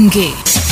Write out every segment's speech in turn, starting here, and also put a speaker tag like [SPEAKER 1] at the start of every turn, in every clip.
[SPEAKER 1] umuyange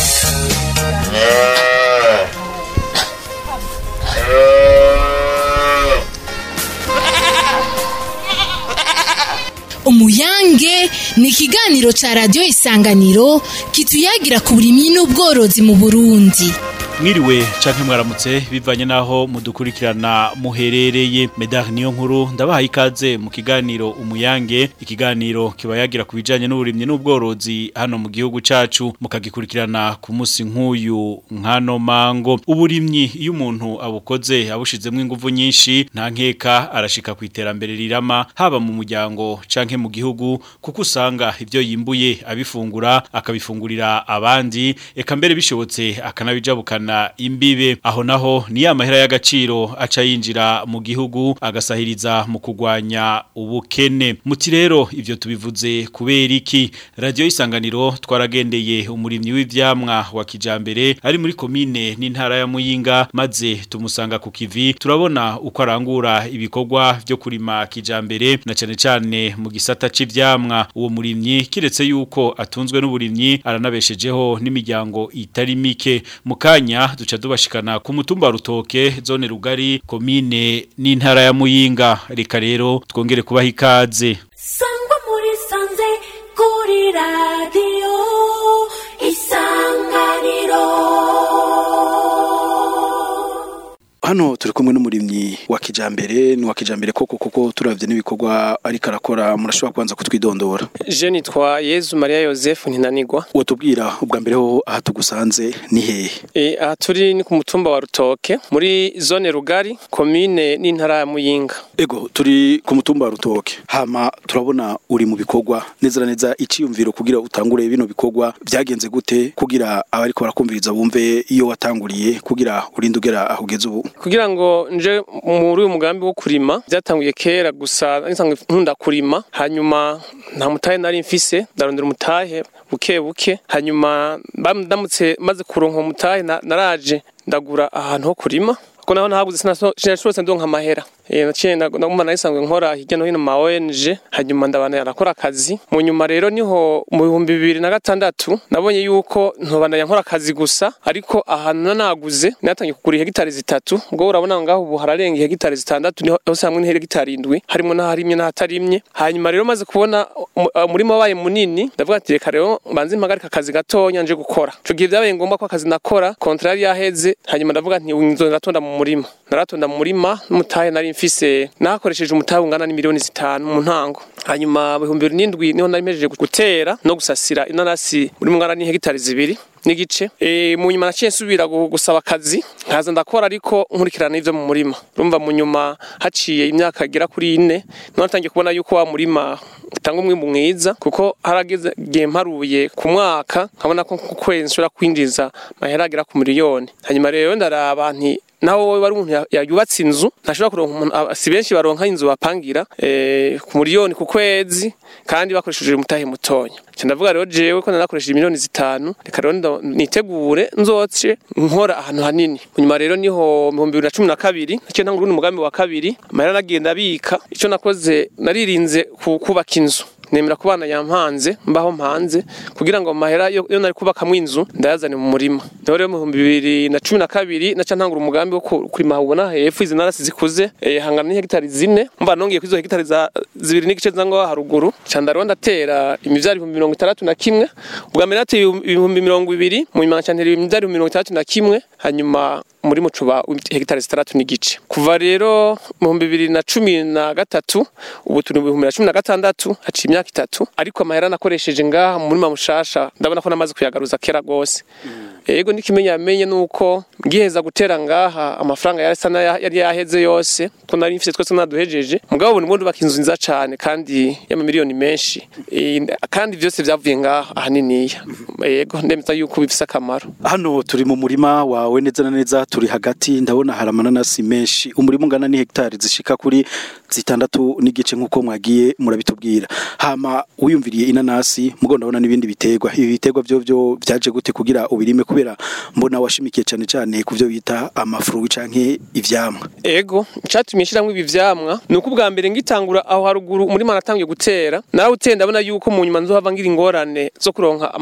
[SPEAKER 1] umuyange ni ikiganiro ca radiyo isanganiro kituyagira ku burimyi n'ubworozi mu burundi
[SPEAKER 2] mwiriwe canke mwaramutse bivanye naho mudukurikirana muherereye medar niyo nkuru ndabahaye ikaze mu kiganiro umuyange ikiganiro kibayagira ku bijanye n'uburimyi n'ubworozi hano mu gihugu cacu mukagikurikirana ku musi nk'uyu nkano mango uburimyi iyo umuntu abukoze abushizemwo inguvu nyinshi nta nkeka arashika ku iterambere rirama haba mu muryango canke mu gihugu kuko usanga ivyo yimbuye abifungura akabifungurira abandi eka mbere bishobotse akanabijabukana imbibe aho naho ni ya mahera y'agaciro aca yinjira mu gihugu agasahiriza mu kugwanya ubukene muti rero ivyo tubivuze kubera iki radio isanganiro twaragendeye umurimyi w'ivyamwa wa kijambere ari muri komine n'intara ya Muyinga maze tumusanga ku kivi turabona uko arangura ibikorwa vyo kurima kijambere na cane cane mu gisata c'ivyamwa uwo murimyi kiretse yuko atunzwe n'uburimyi aranabeshejeho n'imiryango itari mike mukanya duca dubashikana ku mutumba wa rutoke zone rugari komine n'intara ya muyinga reka rero twongere kubaha ikaze
[SPEAKER 3] sangwa muri sanze kuri radiyo isanganiro
[SPEAKER 4] hano turi kumwe n'umurimyi wa kijambere ni wa kijambere koko kuko turavye n'ibikorwa ariko arakora murashobora kubanza kutwidondora
[SPEAKER 5] Je nitwa Yezu Maria Joseph Ntinanigwa.
[SPEAKER 4] wotubwira ubwa mbere ho aha tugusanze ni hehe
[SPEAKER 5] E, aha turi ni ku mutumba wa Rutoke muri zone Rugari komine n'intara ya Muyinga.
[SPEAKER 4] ego turi ku mutumba wa rutoke hama turabona uri mu bikorwa neza na neza iciyumviro kugira utangure bino bikorwa byagenze gute kugira abariko barakumviriza bumve iyo watanguriye kugira urinde ugera aho ugeze ubu
[SPEAKER 5] Kugira ngo nje muri uyu mugambi wo kurima byatanguye kera gusa nisanzwe nkunda kurima hanyuma nta mutahe nari mfise ndarondera umutahe buke buke hanyuma bam- ndamutse maze kuronka uwo mutahe na- naraje ndagura ahantu ho kurima kuko naho nahabuze sinashobotse ndonka amahera Eh, naciye naguma nayisanzwe nkora hirya no hino mu ma ONG hanyuma ndabana yarakora akazi mu nyuma rero niho mu bihumbi bibiri na gatandatu nabonye yuko ntobandanya nkora akazi gusa ariko ahantu naguze natangiye kugura hegitari zitatu ubwo urabona ngaho ubu hararenga hegitari zitandatu niho hose hamwe n'hegitari indwi harimo n'aharimye n'ahatarimye hanyuma rero maze kubona umu- umurima wabaye munini ndavuga ati reka rero mbanze mpagarika akazi gatonya nje gukora ico gihe byabaye ngombwa ko akazi nakora kontra yari yaheze hanyuma ndavuga nti nzo naratonda mu murima naratonda mu murima n'umutahe nari mfise nakoresheje umutahe ungana n'imiliyoni zitanu mu ntango hanyuma mu bihumbi bibiri n'indwi niho nari mpejeje gutera no gusasira inanasi uri mungana n'ihegitari zibiri n'igice e, mu nyuma naciye nsubira gu- gusaba akazi nkaza ndakora ariko nkurikirana ivyo mu murima urumva mu nyuma haciye imyaka igera kuri ine niho natangiye kubona yuko wa murima utanga umwimbu mwiza kuko harageze igihe mparuye ku mwaka nkabona ko ku kwezi nshobora kwinjiza mahera agera ku miliyoni hanyuma rero ndaraba nti naho wowe wari umuntu ya- yubatse inzu ntashobora kuronka umuntu aba- si benshi baronka inzu bapangira eh, ku miliyoni ku kwezi kandi bakoresheje umutahe mutonya nca ndavuga rero jewe ko nanakoresheje miliyoni zitanu reka rero ndo- nitegure nzoce nkora ahantu hanini nyuma rero niho mu bihumbi bibiri na cumi na kabiri naciye ntangura urundi mugambi wa kabiri amahera nagenda abika ico nakoze naririnze ku- kubaka inzu nemera ku bana yampanze mbaho mpanze kugira ngo amahera yo yo nari kubakamwo inzu ndayazane mu murima niho rero mu bihumbi bibiri na cumi na kabiri naca ntangura umugambi wo ku- kurima ubona hepfo izi narasi zikuze eh, hangana n'ihegitari zine mba nongeye kuri izo hegitari za zibiri n'igice zango haruguru ca ndaro ndatera imivyaro ibihumbi mirongo itandatu na kimwe ubwa mbere nateye ibihumbi mirongo ibiri mu nyuma nca ntera imivyaro ibihumbi mirongo itandatu na kimwe hanyuma muri mucuba hegitari zitandatu n'igice kuva rero mu bihumbi bibiri na cumi na gatatu ubu turi mu bihumbi bibiri na cumi na gatandatu haciye imyaka itatu ariko amahera nakoresheje ngaha mu murima mushasha ndabona ko namaze kuyagaruza kera rwose yego n'ikimenya yamenye nuko ngiheza gutera ngaha amafaranga yari asa n'aya- yari yaheze yose ko nari mfise twese naduhejeje mugabo ubu ndimo ndubaka inzu nziza cane kandi y'amamiliyoni menshi Eh, kandi vyose vyavuye ngaha ahaniniya yego ndemeza yuko bifise akamaro
[SPEAKER 4] hano turi mu murima wawe neza na neza turi hagati ndabona hari amananasi menshi umurima ungana ni hegitari zishika kuri zitandatu n'igice nk'uko mwagiye murabitubwira hama wiyumviriye inanasi mugo ndabona n'ibindi biterwa ibi biterwa byo byo byaje gute kugira ubirime kubera mbona washimikiye cyane cyane ku byo bita amafuru canke ivyamwa
[SPEAKER 5] ego icatumye nshiramwo ibi vyamwa ni uko ubwa mbere ngitangura aho haruguru umurima natangiye gutera narawuteye ndabona yuko mu nyuma nzohava ngira ingorane zo kuronka amahera yo gukoresha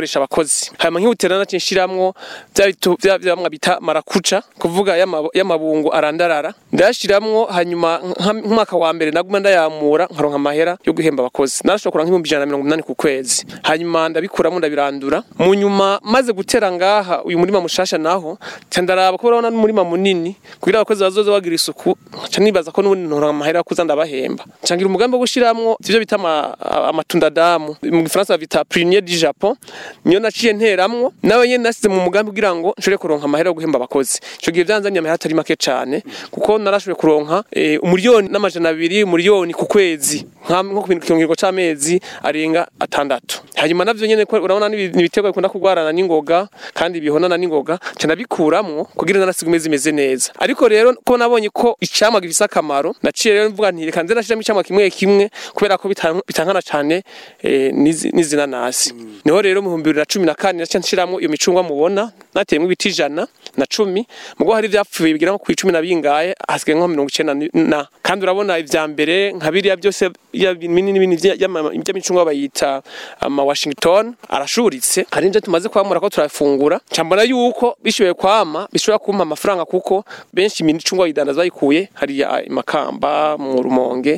[SPEAKER 5] gukoresha abakozi hanyuma nkihutira naciye nshiramwo bya bitu- bya byamwa bita marakuca kuvuga y'ama- y'amabungo arandarara ndayashiramwo hanyuma nka- nk'umwaka wa mbere naguma ndayamura nkaronka amahera yo guhemba abakozi narashobora kuronka nk'ibihumbi ijana na mirongo inani ku kwezi hanyuma ndabikuramo ndabirandura mu nyuma maze gutera ngaha uyu murima mushasha naho nca ndaraba ko urabona n'umurima munini kugira abakozi bazoze bagira isuku nca nibaza ko n'ubundi ntoronka amahera yo kuza ndabahemba nca ngira umugambi wo gushiramwo ivyo bita ama- amatunda damu mu gifaransa bita prunier du japon niyo naciye nteramwo nawe nyene nasize mu mugambi kugira ngo nshobore kuronka amahera yo guhemba abakozi ico gihe vyanzaniye amahera atari make cane kuko narashoboye kuronka eh, umuriyoni n'amajana abiri umuriyoni ku kwezi nka- nko ku bintu kirongo c'amezi arenga atandatu hanyuma navyo nyene ko urabona ni ibiterwa bikunda kugwarana n'ingoga kandi bihonana n'ingoga nca ndabikuramwo kugira narasiga imeze imeze neza ariko rero ko nabonye ko icamwa gifise akamaro naciye rero mvuga nti reka nze nashiramo icamwa kimwe kimwe kubera ko bitan- bitankana cane eh, n'izi- n'izinanasi niho rero mu bihumbi bibiri na cumi na kane naciye nshiramwo iyo micungwa mubona nateyemwo ibiti ijana na cumi mugo hari ivyapfuye bigira nko kw'icumi na bingahe hasigaye nko mirongo icenda ni- na kandi urabona ivya mbere nka biriya byose ya binini binini vya- y'ama- vy'amicungwa bayita ama Washington arashuritse hari ivyo tumaze kwamura ko turafungura cambona yuko bishoboye kwama bishobora kumpa amafaranga kuko benshi imicungwa bayidandaza bayikuye hariya i Makamba mu Rumonge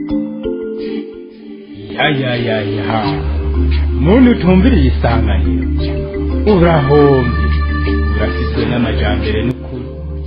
[SPEAKER 6] ya ya ya ya muntu utumviriye isanganiro urahombye urafitwe n'amajambere n'ukuri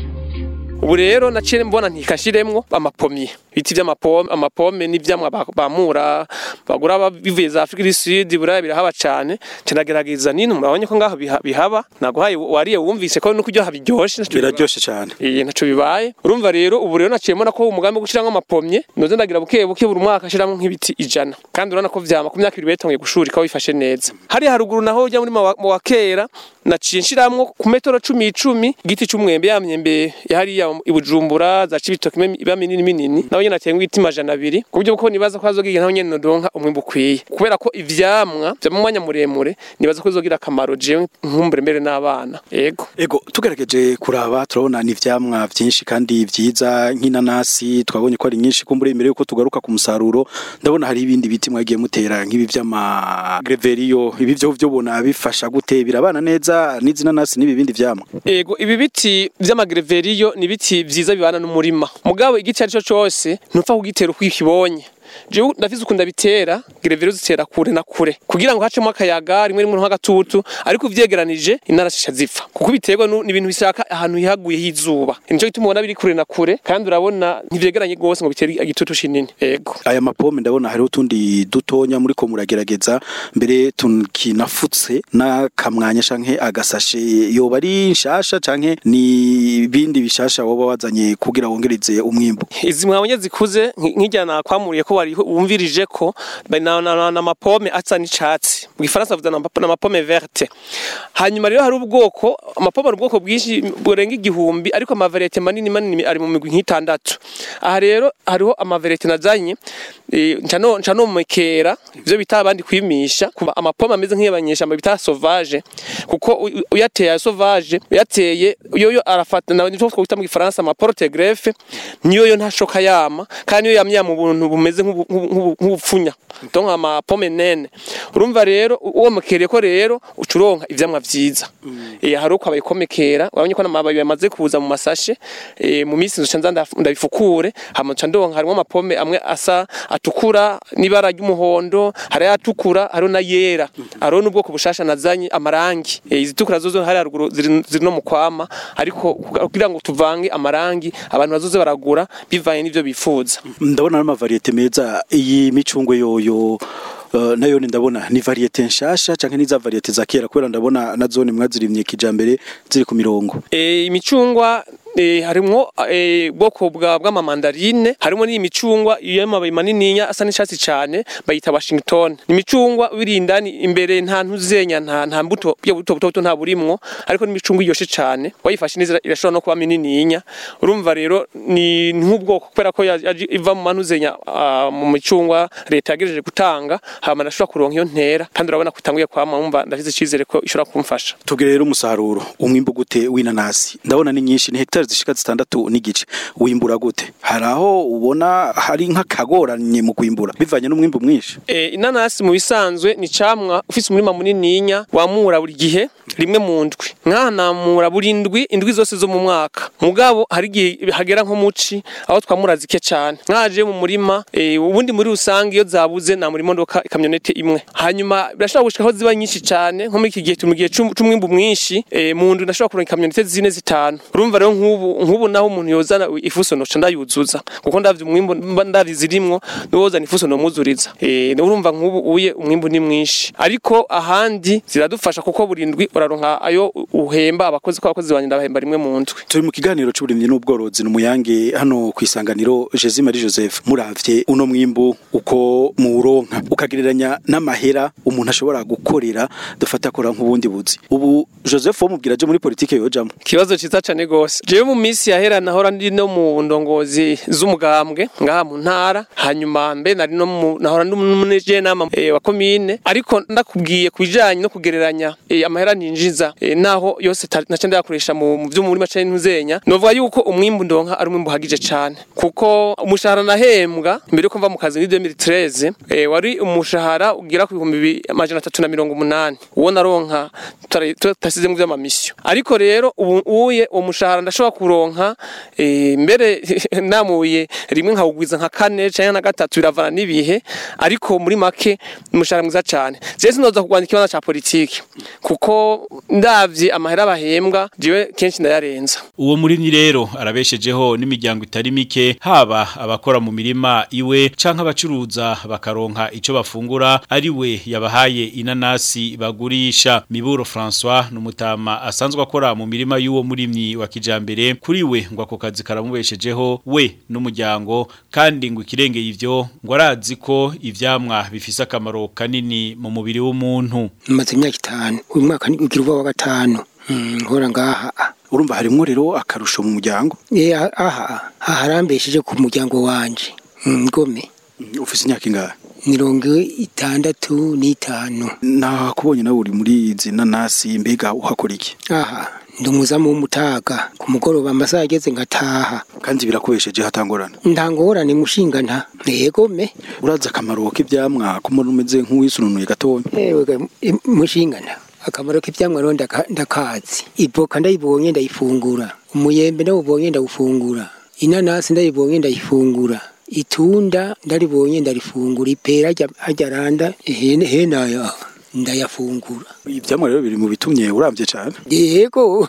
[SPEAKER 5] ubu rero naciye mbona ntikashiremwo amapomye ibiti vy'amapome amapome n'ivyamwa ba- bamura bagura ba- bivuye za Afrika du Sud buraya birahaba cane canagerageza nino murabonye ko ngaho biha- bihaba naguhaye wariye wumvise ko no kuryoha biryoshe naco biba-
[SPEAKER 4] biraryoshe cyane
[SPEAKER 5] Iyi ntaco bibaye urumva rero ubu rero naciye mbona ko umugambi wo gushiramwo amapomye noze ndagira buke buke buri mwaka ashiramwo nk'ibiti ijana kandi urabona ko vyama ku myaka ibiri betonge gushurika bifashe neza hari haruguru naho ujya muri ma- mu wa kera naciye nshiramwo ku metero cumi icumi igiti c'umwembe ya myembe yahariya i Bujumbura za Cibitoke ime- iba minini minini naho nyene nateye ibiti majana abiri ku buryo ko nibaza ko hazogira naho nyene nodonka umwimbu ukwiye kubera ko ivyamwa vya mu mwanya muremure nibaza ko bizogira akamaro jewe nkumbure mbere n'abana yego
[SPEAKER 4] Ego tugerageje kuraba turabona ni ivyamwa vyinshi kandi vyiza nk'inanasi twabonye ko ari nyinshi kumbure imbere yuko tugaruka ku musaruro ndabona hari ibindi biti mwagiye mutera nk'ibi vy'ama greveriyo ibi vyo vyo bona bifasha gute birabana neza n'izinanasi n'ibi bindi vyamwa
[SPEAKER 5] Ego ibi biti vy'amagreveriyo ni biti vyiza bibana n'umurima mugabo igiti arico cose ntupfa kugitera uko ukibonye jewe ndafise ukunda bitera greveriyo zitera kure na kure kugira ngo hacemo akayaga rimwe rimwe nk'agatutu ariko uvyegeranije inarashisha zipfa kuko biterwa nu- n'ibintu bishaka ahantu hihaguye h'izuba nico gituma ubona biri kure na kure kandi urabona ntivyegeranye gose ngo bitere igitutu kinini ego
[SPEAKER 4] aya mapome ndabona hariho utundi dutonya muri ko muragerageza mbere tukinafutse n'akamwanya canke agasashe yoba ari nshasha canke ni ibindi bishasha woba wazanye kugira wongereze umwimbu
[SPEAKER 5] izi mwabonye zikuze nk- nk'ijya nakwamuriye ko wari wumvirije ko ba- na- na na- n'amapome asa n'icatsi mu gifaransa bavuga n'ama- n'amapome verte hanyuma rero hari ubwoko amapome ari ubwoko bwinshi burenga igihumbi ariko amavariyete manini manini ari mu migwi nk'itandatu aha rero hariho amavariyete nazanye eh, nca no- nca nomekera ivyo bita abandi kwimisha kuba amapome ameze nk'iyabanyeshamba bita sauvage kuko u- u- uyateye aya sauvage uyateye yoyo arafata nawe nivyo twita mu gifaransa ama porte greffe niyo yo ntashoka yama kandi iyo yamye mu buntu bumeze nk'ubu- nk'ubu- nk'ubupfunya donc ama pomme nene urumva rero u- uwo mukereye ko rero ucuronka ivyamwa vyiza eh hari uko abayikomekera urabonye ko n'amababi yamaze kuza mu masashe eh mu minsi nzoca nza ndaf- ndabifukure hama nca ndonka harimo amapome amwe asa atukura n'ibara ry'umuhondo hari atukura hariho na yera hariho n'ubwoko bushasha nazanye amarangi Eh, izitukura zozo hari haruguru ziri ziri no mu kwama ariko kugira ngo tuvange amarangi abantu bazoze baragura bivanye n'ivyo bifuza
[SPEAKER 4] ndabona ari amavariyete meza iyi micungwe yoyo Uh, nayo ni ndabona ni variyete nshasha canke niza variyete za kera kubera ndabona na zone mwazirimye kijambere ziri ku mirongo
[SPEAKER 5] e, imicungwa e, harimwo e, bwoko bwa bw'amamandarine harimo n'iyi micungwa y'amababi manininya asa n'icatsi cane bayita Washington ni imicungwa birindani imbere nta ntuzenya nta nta mbuto byo buto buto buto nta burimwo ariko ni imicungwa iryoshe cane wayifashe neza irashobora no kuba minininya urumva rero ni nk'ubwoko kubera ko yaje- yaje iva mu manuzenya ah, mu micungwa leta yagejeje gutanga hama ndashobora kuronka iyo ntera kandi urabona ko itanguye kwama wumva ndafise icizere ko ishobora kumfasha
[SPEAKER 4] tubwire rero umusaruro umwimbu gute w'inanasi ndabona ni nyinshi ni hectare hegitari zishika zitandatu n'igice wimbura gute hari aho ubona hari nk'akagoranye mu kwimbura bivanye n'umwimbu mwinshi
[SPEAKER 5] E, inanasi mu bisanzwe ni camwa ufise umurima munininya wamura buri gihe rimwe mu ndwi nk'aha namura buri ndwi indwi zose zo mu mwaka mugabo hari igihe hagera nko muci aho twamura zike cane nkaje mu murima e, ubundi muri rusange iyo zabuze na murimo ndoka ikamyonete imwe hanyuma birashobora gushika aho ziba nyinshi cane nko muri iki gihe turi mu gihe c'um- c'umwimbu mwinshi e, mu ndwi ndashobora kuronka ikamyonete zine zitanu urumva rero nk'ubu nk'ubu naho umuntu yozana ifuso noca ndayuzuza kuko ndavye umwimbu mba ndazi zirimwo niwozana ifuso nomuzuriza eh urumva nk'ubu uye umwimbu ni mwinshi ariko ahandi ziradufasha kuko burindwi uraronka ayo uhemba abakozi ko abakozi banje ndabahemba rimwe mu ndwi
[SPEAKER 4] turi mu kiganiro c'uburimyi n'ubworozi n'umuyange hano ku isanganiro Jezi Marie Joseph muravye uno mwimbu uko muwuronka ukagereranya n'amahera umuntu ashobora gukorera dufata akora nk'ubundi buzi ubu Joseph wo mubwira je muri politike yojamwo
[SPEAKER 5] kibazo ciza cane gose jewe mu minsi yahera nahora ndi no mu ndongozi z'umugambwe ngaha mu ntara hanyuma mbe nari no mu nahora ndi umuneje nama e, wa komine ariko ndakubwiye kubijanye no kugereranya e, amahera ninjiza e, naho yose ta- naca ndayakoresha mu mu vyo muri mace ntuzenya novuga yuko umwimbu ndonka ari umwimbu uhagije cane kuko umushahara nahembwa mbere yuko mva mu kazi muri 2013 e, wari umushahara ugira ku bihumbi bi- amajana atatu na mirongo umunani uwo naronka tutari- tutasize mu vy'amamisyo ariko rero ubu uye uwo mushahara ndashobora kuronka e, mbere namuye rimwe nkawugwiza nka kane canke na gatatu biravana n'ibihe ariko muri make umushahara mwiza cane je sinoza kugwanya ikibanza ca politiki kuko ndavye amahera bahembwa jewe kenshi ndayarenza
[SPEAKER 2] Uwo murimyi rero arabeshejeho n'imiryango itari mike haba abakora mu mirima iwe canke abacuruza bakaronka ico bafungura ari we yabahaye inanasi bagurisha Miburo François n'umutama asanzwe akora mu mirima y'uwo murimyi wa kijambere kuri we ngo ako kazi karamubeshejeho we n'umuryango kandi ngo ikirengeye ivyo ngo arazi ko ivyamwa bifise akamaro kanini mu mubiri w'umuntu
[SPEAKER 7] maze imyaka itanu uyu mwaka ni ugira uba wa gatanu Mm, nkora ngaha
[SPEAKER 4] urumva harimwo rero akarusho mu muryango
[SPEAKER 7] Eh, aha aha harambesheje ku muryango wanje Mm, ngome
[SPEAKER 4] Mm, ufise imyaka ingahe
[SPEAKER 7] mirongo itandatu n'itanu
[SPEAKER 4] nakubonye nawe uri muri izi nanasi mbega uhakora iki
[SPEAKER 7] aha ndi umuzamu w'umutaga ku mugoroba amasaha ageze ngataha
[SPEAKER 4] kandi birakubesheje hatangorana
[SPEAKER 7] ntangorane mushinga nta negome
[SPEAKER 4] urazi akamaro k'ivyamwa ko umuntu umeze nk'uwisununuye gatonya
[SPEAKER 7] ewe ga- i- mushinga nta akamaro k'ivyamwa rero ndaka- ndakazi ivoka ndayibonye ndayifungura umuyembe ndawubonye ndawufungura inanasi ndayibonye ndayifungura itunda ndaribonye ndarifungura ipera ajya- ajya randa hene henaya ndayafungura
[SPEAKER 4] ivyamwa rero biri mu bitumye uramvye cane
[SPEAKER 7] yego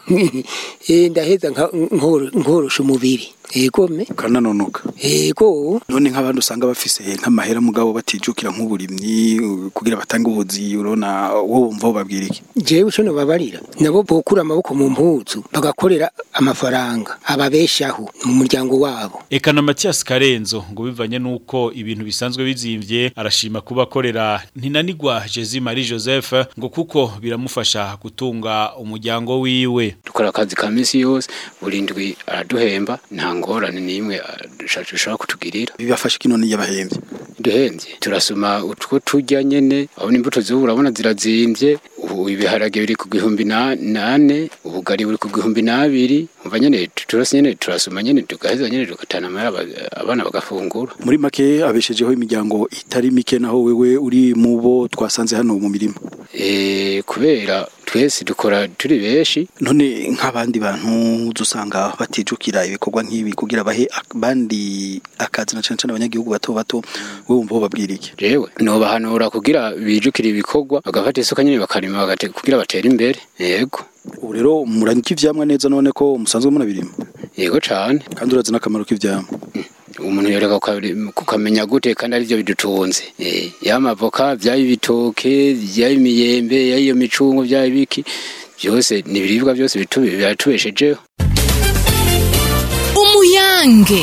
[SPEAKER 7] eh, ndaheza nka- nkoro- nkorosha umubiri yego me
[SPEAKER 4] ukananonoka
[SPEAKER 7] yego
[SPEAKER 4] none nk'abandi usanga bafise nk'amahera mugabo batijukira nk'uburimyi uh, kugira batange ubuzi urona wowe wumva babwira iki
[SPEAKER 7] jewe ico nobabarira nabo bokura amaboko mu mpuzu bagakorera amafaranga ababeshaho mu muryango wabo
[SPEAKER 2] Eka na Mathias Karenzo ngo bivanye nuko ibintu bisanzwe bizimvye arashima kuba akorera ntinanigwa Jezi Marie Joseph ngo kuko biramufasha gutunga umuryango wiwe
[SPEAKER 8] dukora akazi ka misi yose buri ndwi araduhemba nta ngorane n'imwe ashobora kutugirira
[SPEAKER 4] bibafasha kinone yabahembye
[SPEAKER 8] duhenze turasoma utwo turya nyene aho imbuto z'ubu urabona zirazimvye ubu ibiharage biri ku gihumbi na- nane ubugari buri ku gihumbi n'abiri umva nyene turose nyene turasoma nyene tugaheza nyene tugatana amahera aba- abana bagafungura
[SPEAKER 4] muri make abeshejeho imiryango itari mike naho wewe uri mu bo twasanze hano mu mirima
[SPEAKER 8] Eh, kubera twese dukora turi benshi
[SPEAKER 4] none nk'abandi bantu dusanga batijukira ibikorwa nk'ibi kugira bahe abandi akazi na cane cane abanyagihugu bato bato wewe wumva babwira iki
[SPEAKER 8] jewe nobahanura kugira bijukire ibikorwa bagafata isuka nyene bakarima bagate kugira batere imbere yego
[SPEAKER 4] ubu rero muranyika ivyamwa neza none ko musanzwe munabirima
[SPEAKER 8] yego cane
[SPEAKER 4] kandi urazi n'akamaro k'ivyamwa
[SPEAKER 8] umuntu yoreka kukabiri- kukamenya gute kandi arivyo bidutunze Eh, yaba amavoka vyaba ibitoke vyaba imiyembe yaba iyo micungo vyaba ibiki vyose ni ibiribwa vyose bitu- biratubeshejeho
[SPEAKER 1] umuyange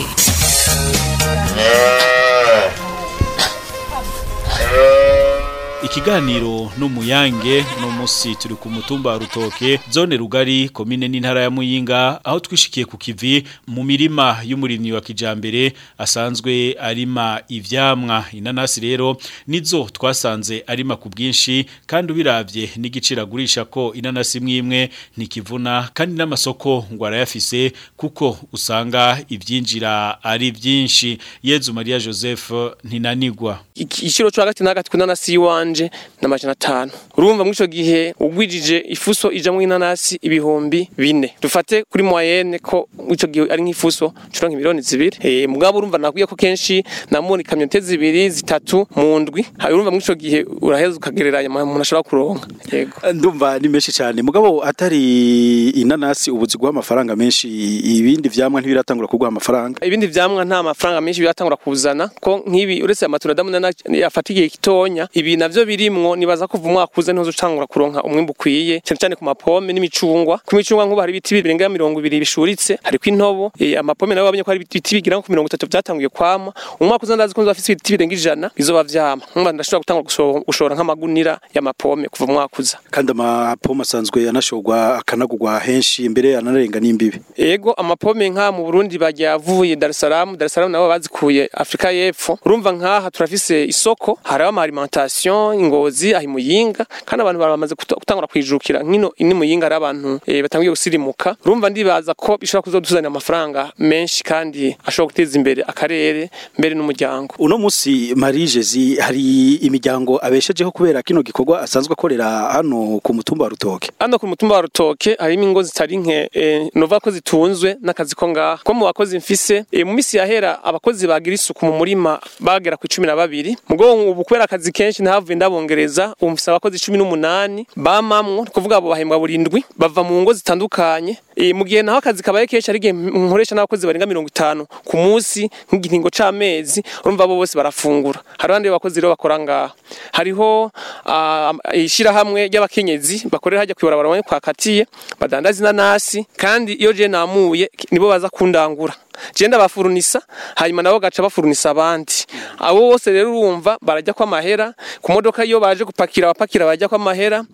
[SPEAKER 2] ikiganiro n'umuyange no musi turi ku mutumba wa rutoke zone rugari komine n'intara ya muyinga aho twishikiye ku kivi mu mirima y'umurimyi wa kijambere asanzwe arima ivyamwa inanasi rero nizo twasanze arima ku bwinshi kandi ubiravye n'igiciro agurisha ko inanasi mwimwe ntikivuna kandi n'amasoko ngo arayafise kuko usanga ivyinjira ari vyinshi Yezu Maria Joseph ntinanigwa
[SPEAKER 5] igiciro cyo hagati na hagati ku nanasi yiwanje na majana atanu urumva muri ico gihe ugwijije ifuso ijamwo inanasi ibihumbi bine dufate kuri moyenne ko ico gihe ari nk'ifuso curonka miliyoni zibiri eh mugabo urumva nakwiye ko kenshi namubona ikamyote zibiri zitatu mu ndwi hari urumva muri ico gihe uraheza ukagereranya umuntu ashobora kuronka yego
[SPEAKER 4] ndumva ni menshi cyane mugabo atari inanasi ubuzi guha amafaranga menshi ibindi vyamwa ntibiratangura kuguha amafaranga
[SPEAKER 5] ibindi vyamwa nta mafaranga menshi biratangura kuzana ko nk'ibi uretse amatunda ndamuna yafatigiye kitonya ibi navyo birimwo nibaza kuva umwaka uze ntuzo utangura kuronka umwimbu ukwiye cyane cyane ku mapome n'imicungwa ku micungwa nk'ubu hari ibiti birenga mirongo ibiri bishuritse hariko intobo e, amapome nawe wabonye ko hari ibiti bigira nko ku mirongo itatu vyatanguye kwama umwaka uza ndazi ko nzafise ibiti birenga ijana bizoba vyama nkumva ndashobora gutangura gusho- gushora nk'amagunira y'amapome kuva mu mwaka uza
[SPEAKER 4] kandi amapoma asanzwe anashorwa akanagurwa henshi mbere anarenga n'imbibi
[SPEAKER 5] Ego amapome nka mu Burundi bajya avuye Dar es Salaam Dar es Salaam nabo bazikuye Afrika y'Epfo urumva nkaha turafise isoko hari ama alimentation ingozi ahi muyinga kandi abantu baramaze kuta- gutangura kwijukira nkino ini muyinga ari abantu e, batangiye gusirimuka urumva ndibaza ko bishobora kuzoduzanira amafaranga menshi kandi ashobora guteza imbere akarere mbere n'umuryango
[SPEAKER 4] uno musi Marie Jezi hari imiryango abeshejeho kubera kino gikorwa asanzwe akorera hano ku mutumba wa Rutoke
[SPEAKER 5] hano ku mutumba wa rutoke harimo ingo zitari nke e, nova ko zitunzwe n'akazi ko ngaha ko mu bakozi mfise e, mu misi yahera abakozi bagira isuku mu murima bagera ku cumi na babiri mugo ubu kubera akazi kenshi ntahavuye ndabongereza ubu mfise abakozi cumi n'umunani bamamwo ni kuvuga abo bahembwa burindwi bava mu ngo zitandukanye e, mu gihe naho akazi kabaye kenshi ari igihe nkoresha n'abakozi barenga mirongo itanu ku munsi nk'igihingo c'amezi urumva abo bose barafungura hari abandi bakozi rero bakora ngaha hariho ah, ishirahamwe ry'abakenyezi bakorera hajya kwibarabara bamwe kwa katiye badandaza inanasi kandi iyo je namuye nibo baza kundangura je ndabafurunisa hanyuma nabo gaca bafurunisa abandi abo bose rero urumva barajya kwa mahera ku modoka iyo baje gupakira abapakira bajya kwa mahera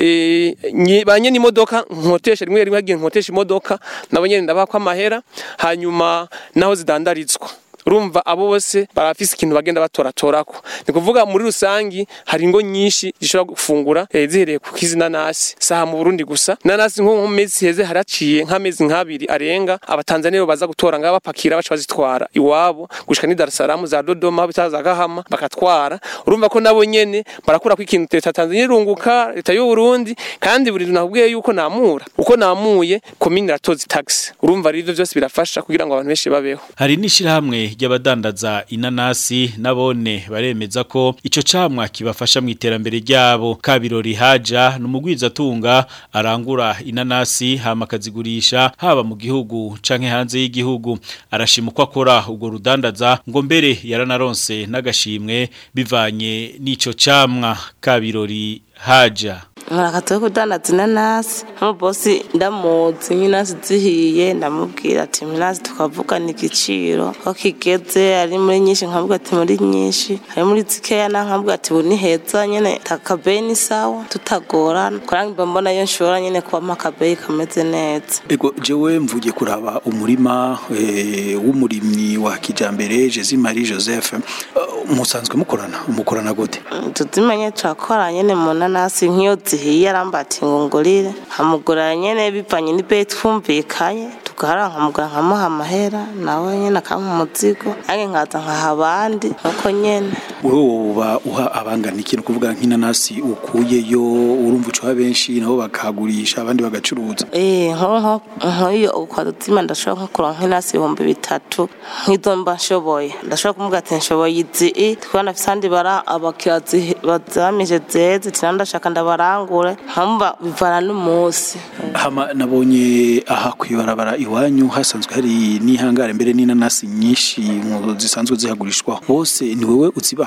[SPEAKER 5] e, banye n'imodoka nkotesha rimwe rimwe hagiye nkotesha imodoka nabo nyene ndabaha kwa mahera hanyuma naho zidandarizwa urumva abo bose barafise ikintu bagenda batoratorako ni kuvuga muri rusangi hari ingo nyinshi zishobora gufungura eh, zihereye ku kizinanasi saha mu Burundi gusa nanasi nko mu mezi heze haraciye nk'amezi nk'abiri arenga abatanzaniya baza gutora ngaba bapakira baca bazitwara iwabo gushika ni Dar es Salaam za Dodoma bitaza Gahama bakatwara urumva ko nabo nyene barakura ko ikintu leta ya Tanzania irunguka leta y'u Burundi kandi buri nakubwiye yuko namura uko namuye komine iratoza tax urumva rero ivyo byose birafasha kugira ngo abantu benshi babeho
[SPEAKER 2] hari n'ishirahamwe ry'abadandaza inanasi nabone baremeza ko ico camwa kibafasha mu iterambere ryabo kabirori haja numugwiza tunga arangura inanasi hama akazigurisha haba mu gihugu canke hanze y'igihugu arashima uko akora ubwo rudandaza ngo mbere yaranaronse n'agashimwe bivanye n'ico camwa kabirori haja
[SPEAKER 9] Mwarakatuwe kudandaza inanasi nk'umubosi ndamuzi nk'inanasi zihiye ndamubwira ati inanasi tukavugana igiciro ko kigeze ari muri nyinshi nkavuga ati muri nyinshi ari muri zikeya na nkavuga ati ubu ni heza nyene takabeyi ni sawa tutagorana kurangiza mbona iyo nshobora nyene kuba akabeyi kameze neza
[SPEAKER 4] ego jewe mvugiye kuraba umurima eh, w'umurimyi wa kijambere Jezi Marie Joseph uh, musanzwe mukorana mukorana gute
[SPEAKER 9] tuzimenye turakora nyene mu nanasi nk'iyo zihiye arambati ngo ngurire nkamugurira nyene bivanye n'ibeyi twumvikanye tugahara nkamugura nkamuha amahera nawe nyene akampa umuzigo nange nkaza nkaha abandi nuko nyene
[SPEAKER 4] wewe woba uha abangana ikintu kuvuga nk'inanasi ukuyeyo urumva ucuha benshi nabo bakagurisha abandi bagacuruza
[SPEAKER 9] Eh, nko nko nk'iyo ukwaduzima ndashobora nko kuronka nk'inasi ibihumbi bitatu nk'izo mba nshoboye ndashobora kumubwira ati nshoboye izi i twibona afise ahandi bara abakiriya zi- bazamije zeze tina ndashaka ndabarangure nkamva bivana n'umunsi
[SPEAKER 4] hama nabonye aha kwibarabara iwanyu hasanzwe hari n'ihangare mbere n'inanasi nyinshi mu zisanzwe zihagurishwa bose ni wewe uzibaha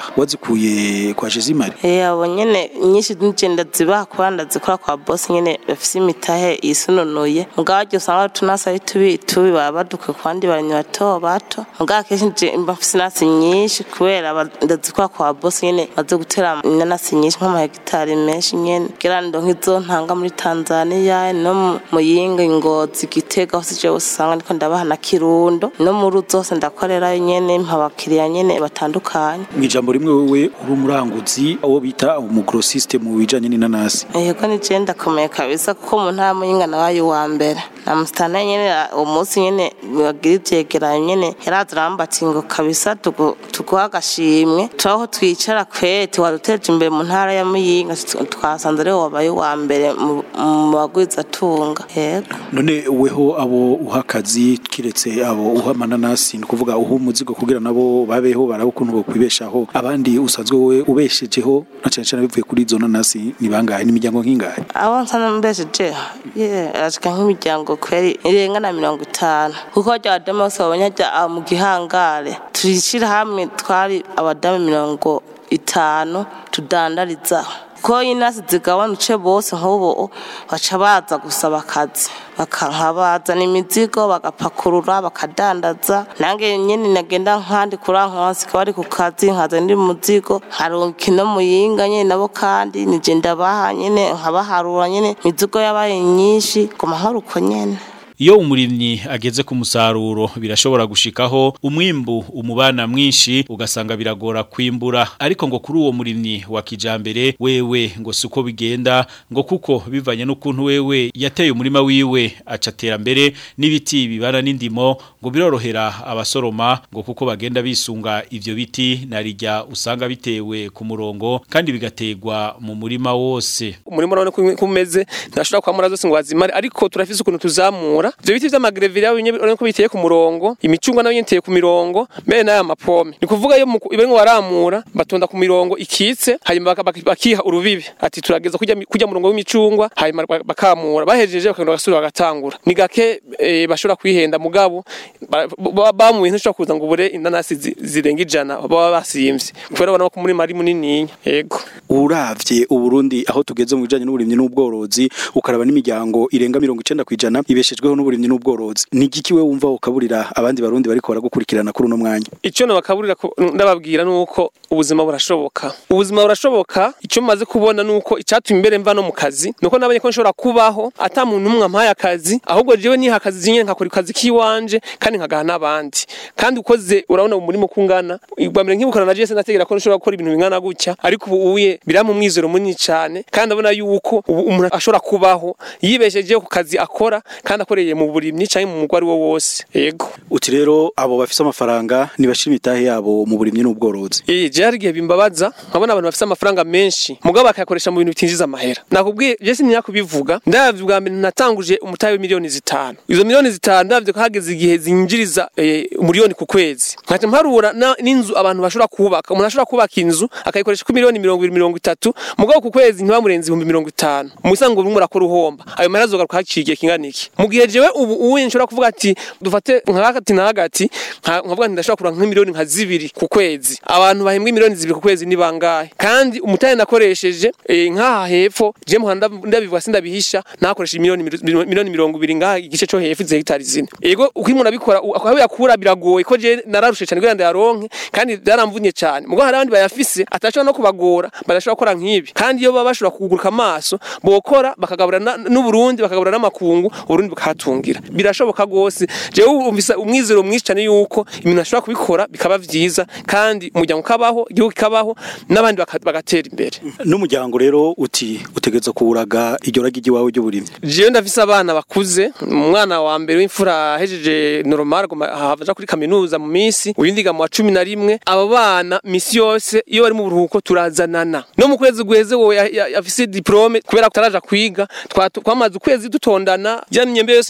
[SPEAKER 4] wazikuye kwa Jezimari
[SPEAKER 9] Eh abo nyene nyinshi nije ndazibaha kuba ndazikora kwa boss nyene bafise imitahe yisununuye mugabo aryo usanga tunasi ari tubi tubi baba baduke ku bandi barimyi bato bato mugabo kenshi nje mba mfise inasi nyinshi kubera aba- ndazikora kwa boss nyene maze gutera inanasi nyinshi nk'amahegitari menshi nyene kugira ndonke izo ntanga muri Tanzania no mu Muyinga Ngozi Gitega hose je usanga ndiko ndabaha na Kirundo no mu ruzi zose ndakorerayo nyene mpa abakiriya nyene batandukanye
[SPEAKER 4] mu ijambo rimwe wewe uri umuranguzi uwo bita umugrosiste mu bijanye n'inanasi
[SPEAKER 9] yego ni je ndakomeye kabisa kuko mu ntara muyinga nabaye uwa mbere na musitana nyene uwo munsi nyene bagira ivyegeranyo nyene yaraza arambati ngo kabisa tugu- tuguha agashimwe turaho twicara kwete waduteje imbere mu ntara ya muyinga tu- twasanze ariwe wabaye uwa mbere mu mu bagwizatunga yego
[SPEAKER 4] none weho abo uha akazi kiretse abo uha amananasi ni ukuvuga uha umuzigo kugira nabo babeho baraba ukuntu bokwibeshaho abandi usanzwe wowe ubeshejeho na cane cane bivuye kuri izo nanasi ni bangahe n'imiryango nk'ingahe
[SPEAKER 9] abo nsana mbesheje ye ashika nk'imiryango kweri irenga na mirongo itanu kuko barya abadamu bose babonye ajya aho mu gihangare turishira hamwe twari abadamu mirongo itanu tudandariza ko inasi zigabanutse bose nk'ubu baca baza gusaba akazi bakanka bazana imizigo bagapakurura bakadandaza nange nyene nagenda nkandi kurankwasi kaba ari ku kazi nkaza ndi muzigo nkaronka ino muyinga nyene nabo kandi nije ndabaha nyene nkabaharura nyene imizigo yabaye nyinshi guma nkora uko nyene
[SPEAKER 2] Iyo umurimyi ageze ku musaruro birashobora gushikaho umwimbu umubana mwinshi ugasanga biragora kwimbura ariko ngo kuri uwo murimyi wa kijambere wewe ngo suko bigenda ngo kuko bivanye n'ukuntu wewe yateye umurima wiwe acatera mbere n'ibiti bibana n'indimo ngo birorohera abasoroma ngo kuko bagenda bisunga ivyo biti narijya usanga bitewe ku murongo kandi bigategwa mu murima wose
[SPEAKER 5] umurimo urabona ko kumeze ntashobora kwamura zose ngo wazimare ariko turafise ukuntu tuzamura ivyo biti vy'amagreville yabo urabona ko biteye ku murongo imicungwa nayo nyene iteye ku mirongo mbere n'aya mapome ni kuvuga iyo barimo baramura batonda ku mirongo ikitse hanyuma baka- baka- bakiha urubibi ati turageza kurya kurya murongo w'imicungwa hanyuma ba- bakamura bahejeje bakagenda bagasubira bagatangura ni gake eh, bashobora kwihenda mugabo ba- ba- bamuye ntishobora kuza ngo ubure inanasi zi- zirenga ijana baba basimvye kubera ubona ko umurima ari munininya yego
[SPEAKER 4] uravye uburundi aho tugeze mu bijanye n'uburimyi n'ubworozi ukaraba n'imiryango irenga mirongo icenda kwijana ibeshejweho n'uburimyi n'ubworozi ni igiki we wumva ukaburira abandi barundi bariko baragukurikirana kuri uno mwanya
[SPEAKER 5] icyo nabakaburira ko- ndababwira nuko ubuzima burashoboka ubuzima burashoboka icyo maze kubona nuko icyatumye imbere mva no mu kazi nuko nabonye ko nshobora kubaho ata muntu umwe ampaye akazi ahubwo jewe niha akazi nyine nkakora akazi kiwanje kandi nkagaha n'abandi kandi ukoze urabona umurimo kungana igwamire nkibukana na Jesse nategera ko nshobora gukora ibintu bingana gutya ariko ubu uye birampa umwizero munini cyane kandi abona yuko ubu umuntu ashobora kubaho yibeshejeho ku kazi akora kandi akoreye mu burimyi cyangwa mu mugwari wo wose yego
[SPEAKER 4] uti rero abo bafise amafaranga nibashira imitahe yabo mu burimyi n'ubworozi
[SPEAKER 5] Eh, je hari igihe bimbabaza nkabona abantu bafite amafaranga menshi mugabo bakayakoresha mu bintu bitinjiza amahera nakubwiye je sinnya kubivuga ndavye ubwa mbere natanguje umutahe w'imiliyoni zitanu izo miliyoni zitanu ndavye ko hageze igihe zinjiriza eh, umuriyoni ku kwezi nkaca mparura na- n'inzu abantu bashobora kubaka umuntu ashobora kubaka inzu akayikoresha ku miliyoni mirongo ibiri mirongo itatu mugabo ku kwezi ntibamurenze ibihumbi mirongo itanu musango bimwe murakora uhomba ayo mahera azogaruka haciye igihe kingana iki mu gihe jewe ubu uwe nshobora kuvuga ati dufate nk'agati na hagati nka- nkavuga nti ndashobora kuronka nk'imiliyoni nka zibiri ku kwezi abantu bahembwa miliyoni zibiri ku kwezi ni bangahe kandi umutahe nakoresheje eh, nk'aha hepfo je muhanda ndabivuga sindabihisha nakoresheje miliyoni miro- miliyoni mirongo ibiri ngaha igice cyo hepfo izi hegitari zine ego uko umuntu abikora u- aho yakura biragoye ko je nararushe cyane kugira ngo ndayaronke kandi byaramvunye cyane mugo hari abandi bayafise atashobora no kubagora badashobora gukora nk'ibi kandi iyo baba bashobora kuguruka amaso bokora bakagabura na- n'uburundi bakagabura n'amakungu uburundi bukahatungira birashoboka gose jewe umvisa umwizero mwinshi cyane yuko ibintu ashobora kubikora bikaba vyiza kandi umuryango ukabaho igihugu kikabaho n'abandi baka- bagatera imbere
[SPEAKER 4] n'umuryango rero uti utegereza kuwuraga iryo ragi ry'iwawe ry'uburimyi
[SPEAKER 5] jewe ndafise abana bakuze umwana wa mbere w'imfura ahejeje normal agomba aja kuri kaminuza mu minsi uyundi ga mu wa cumi na rimwe abo bana misi yose iyo bari mu buruhuko turazanana no mu kwezi guheze wowe ya- ya- afise diplome kubera ko taraja kwiga twa- twamaze ukwezi dutondana ya myembe yose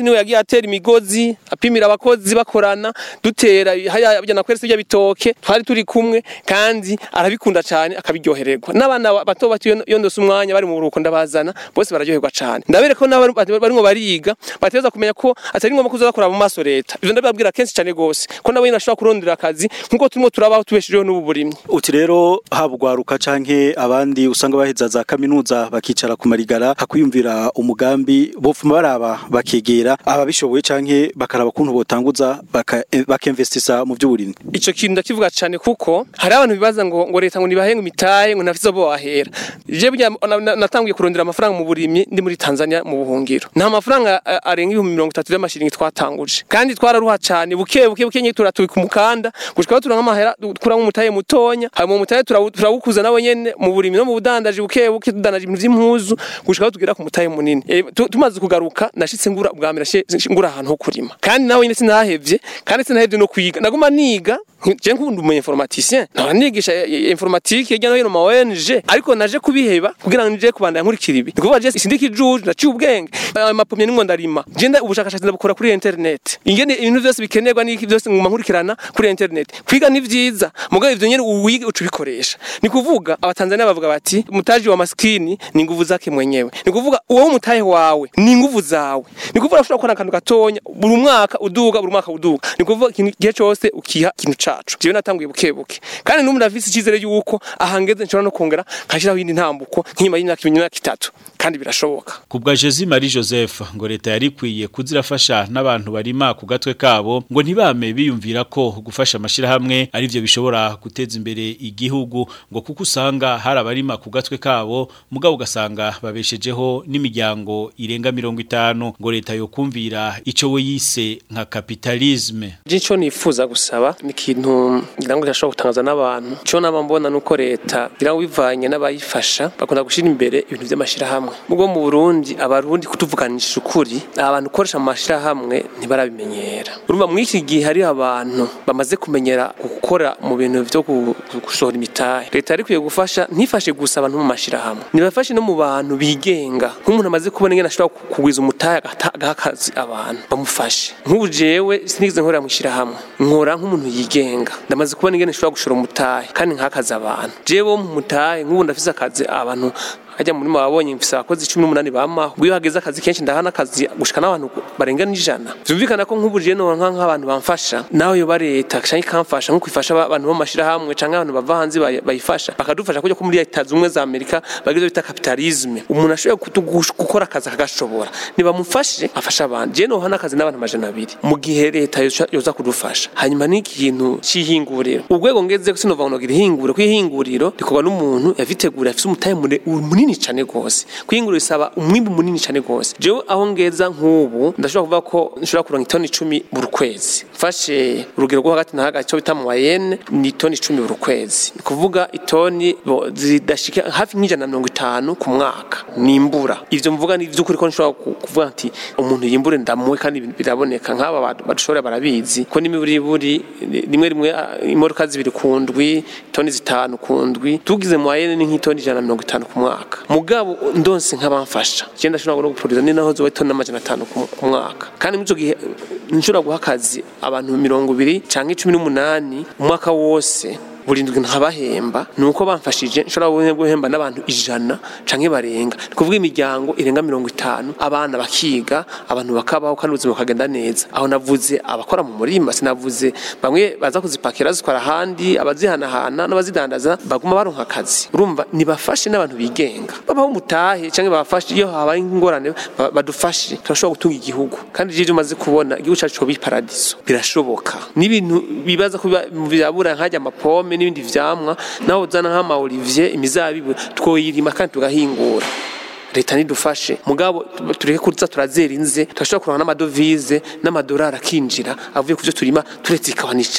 [SPEAKER 5] niwe yagiye atera imigozi apimira abakozi bakorana dutera haya bya nakweretse bya bitoke twari turi kumwe kandi arabikunda cyane akabiryohererwa n'abana bato bato iyo- iyo ndose umwanya bari mu buruhuko ndabazana bose bararyoherwa cyane ndabereka ko n'abari barimo bariga bateza kumenya ko atari ngombwa kuza bakora mu maso leta ivyo ndababwira kenshi cyane gose ko nabo nyine bashobora kurondera akazi nkuko turimo turabaho tubeshejeho n'ubu burimyi
[SPEAKER 4] uti rero haba ugwaruka canke abandi usanga baheza za kaminuza bakicara ku marigara hakwiyumvira umugambi bofuma baraba bakegera ababishoboye canke bakaraba kuntu botanguza baka- eh, bakemvestisa mu vy'uburimyi
[SPEAKER 5] ico kintu ndakivuga cyane kuko hari abantu bibaza ngo ngo leta ngo nibahenga imitahe ngo nafise bo bahera je burya na- na- natanguye kurondera amafaranga mu burimyi ndi muri Tanzania mu buhungiro nta mafaranga eh, arenga ibihumbi mirongo itatu y'amashiringi twatanguje kandi twararuha cyane buke buke buke nyine turatubika umukanda gushika aho turanka amahera tukura nk'umutahe mutonya hanyuma umutahe turawu- turawukuza nawe nyene mu burimyi no mu budandaji buke buke tudandaje ibintu vy'impuzu gushika aho tugera ku mutahe munini Eh, tu- tumaze kugaruka nashitse ngura ubwa mbere nashe- ngura ahantu ho kurima kandi nawe nyine sinahevye kandi sinahevye no kwiga naguma niga je nkunda umu informaticien nkaba nigisha eh, eh, informatique hirya no hino ma ONG ariko naje kubiheba kugira ngo nije kubandanya nkurikira ibi nikuvuga je sindiki juju naciye ubwenge ayo mapomye nimwe ndarima je nda ubushakashatsi ndabukora kuri internet ingene ibintu byose bikenerwa n'iki byose nguma nkurikirana kuri internet kwiga ni vyiza mugabo ivyo nyene uwige uca ubikoresha ni kuvuga abatanzania bavuga bati mutaji wa maskini ni nguvu zake mwenyewe ni kuvuga uwo mutahe wawe ni nguvu zawe ni kuvuga ushobora gukora akantu gatonya buri mwaka uduga buri mwaka uduga ni kuvuga ikintu gihe cyose ukiha ikintu cacu jewe natanguye buke buke kandi n'ubu ndafise icyizere yuko ahangeze nshobora no kongera nkashyiraho iyindi ntambuko nk'inyuma y'imyaka ibiri imyaka itatu kandi birashoboka
[SPEAKER 2] Kubwa Jezi Marie Joseph ngo leta yari kwiye kuzirafasha n'abantu barima ku gatwe kabo ngo ntibame biyumvira ko gufasha amashirahamwe ari byo bishobora guteza imbere igihugu ngo kuko usanga hari abarima ku gatwe kabo mugabo ugasanga babeshejeho n'imiryango irenga mirongo itanu ngo leta yo kumvira ico we yise nka kapitalisme
[SPEAKER 5] Jico nifuza gusaba ni ikintu ngira ngo kirashobora gutangaza n'abantu cyo nama mbona nuko leta ngira ngo bivanye n'abayifasha bakunda gushira imbere ibintu by'amashirahamwe mubwo mu Burundi abarundi kutuvuganisha ukuri abantu ukoresha mu mashirahamwe ntibarabimenyera urumva muri iki gihe hari abantu bamaze kumenyera gukora mu bintu byo gu- gusohora imitahe leta yari kwiye gufasha ntifashe gusa abantu mu mashirahamwe nibafashe no mu bantu bigenga nk'umuntu amaze kubona ingene ashobora kugwiza umutahe agata- agaha akazi abantu bamufashe nk'ubu jewe sinigeze nkorera mu ishyirahamwe nkora nk'umuntu yigenga ndamaze kubona ingene nshobora gushora umutahe kandi nkakaza abantu jewe wo mu mutahe nk'ubu ndafise akazi abantu hajya muri wabonye mfise abakozi cumi n'umunani bamaho iyo hageze akazi kenshi ndahana akazi gushika n'abantu barenga n'ijana vyumvikana ko nk'ubu jewe nora nk'abantu bamfasha nawe yoba leta canke ikamfasha nk'uko ifasha aba- abantu bo mu mashirahamwe canke abantu bava hanze bayi- bayifasha bakadufasha kujya ko muri leta zumwe za amerika bagize bita kapitalisme umuntu ashoboye kutu- gush- gukora akazi akagashobora nibamufashe afasha abantu jewe nohana akazi n'abantu amajana abiri mu gihe leta yoza- yoza kudufasha hanyuma n'ikintu c'ihinguriro urwego ngeze sinova ngo nogira ihinguriro ko ihinguriro rikorwa n'umuntu yavitegura afise umutahe mure- munini cane gose kwihinguriro bisaba umwimbu munini cane gose jewe aho ngeza nk'ubu ndashobora kuvuga ko nshobora kuronka itoni icumi buri kwezi mfashe urugero rwo hagati na hagati cyo bita mu wayene ni itoni icumi buri kwezi ni kuvuga itoni bo- zidashika hafi nk'ijana na mirongo itanu ku mwaka nimbura ivyo mvuga ni ivy'ukuri ko nshobora ku- kuvuga nti umuntu yimbure ndamuwe kandi biraboneka nk'aba bantu badushobora barabizi ko n'imiburiburi rimwe rimwe ah, imodoka zibiri ku ndwi toni zitanu ku ndwi tugize mu wayene ni nk'itoni ijana na mirongo itanu ku mwaka mugabo ndonse nk'abamfasha je ndashobora no gupuriza ni naho zoba itoni n'amajana atanu ku ku mwaka kandi muri ico gihe nshobora guha akazi abantu mirongo ibiri canke cumi n'umunani umwaka wose buri ndwi nkabahemba ni uko bamfashije nshobora guhemba n'abantu ijana canke barenga ni kuvuga imiryango irenga mirongo itanu abana bakiga abantu bakabaho kandi ubuzima bukagenda neza aho navuze abakora mu murima sinavuze bamwe baza kuzipakira zitwara ahandi abazihanahana n'abazidandaza baguma baronka akazi urumva nibafashe n'abantu bigenga babaho umutahe canke babafashe iyo habaye ingorane ba- badufashe turashobora gutunga igihugu kandi jeje umaze kubona igihugu cacu coba iparadiso birashoboka n'ibintu bibaza kuba byabura nkajya amapome n'ibindi vyamwa naho uzana nk'ama olivier imizabibu twoyirima kandi tugahingura leta nidufashe mugabo tureke kuza turazera inze turashobora kuronka n'amadovize n'amadolari akinjira avuye ku byo turima turetse ikawa n'icayi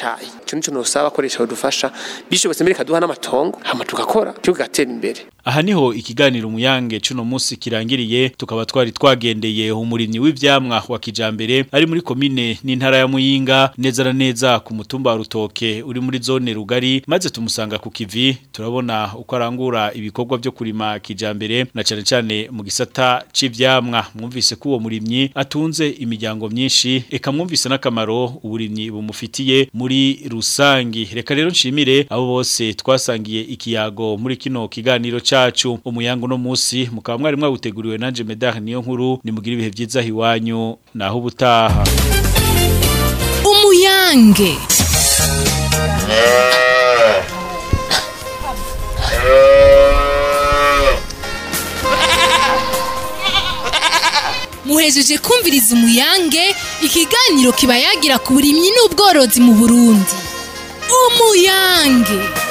[SPEAKER 5] ico nico nosaba akoresha badufasha bishobotse mbere kaduha n'amatongo hama tugakora tugatera imbere
[SPEAKER 2] Aha niho ikiganiro umuyange cuno musi kirangiriye tukaba twari twagendeye umurimyi w'ivyamwa wa kijambere ari muri komine n'intara ya Muyinga neza na neza ku mutumba wa Rutoke uri muri zone rugari maze tumusanga ku kivi turabona uko arangura ibikorwa byo kurima kijambere na cane cane mu gisata c'ivyamwa mwumvise ko uwo murimyi atunze imiryango myinshi eka mwumvise n'akamaro uburimyi bumufitiye muri rusangi reka rero nshimire abo bose twasangiye ikiyago muri kino kiganiro cacu umuyango no musi mukaba mwari mwawuteguriwe nanje Medard niyo nkuru nimugira ibihe byiza hiwanyu naho ubutaha
[SPEAKER 1] umuyange muhejeje kumviriza umuyange ikiganiro kiba yagira ku burimyi n'ubworozi mu burundi umuyange